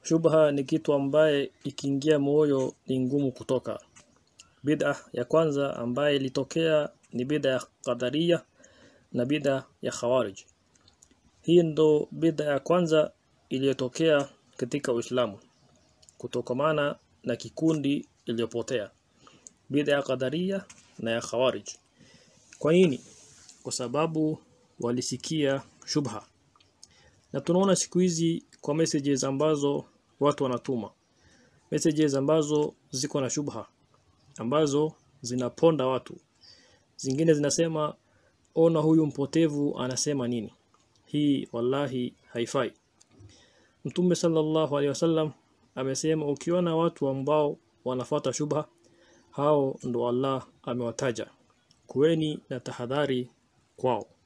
shubha ni kitu ambaye ikiingia moyo ni ngumu kutoka bid'a ya kwanza ambaye ilitokea ni bid'a ya qadaria na bid'a ya khawarij hii ndo bid'a ya kwanza iliyotokea katika Uislamu kutokamana na kikundi iliyopotea bid'a ya qadaria na ya khawarij kwa nini kwa sababu walisikia shubha na tunaona siku hizi kwa messages ambazo watu wanatuma messages ambazo ziko na shubha ambazo zinaponda watu zingine zinasema ona huyu mpotevu anasema nini hii wallahi haifai Mtume sallallahu alaihi wasallam amesema ukiona watu ambao wanafata shubha hao ndo Allah amewataja kuweni na tahadhari kwao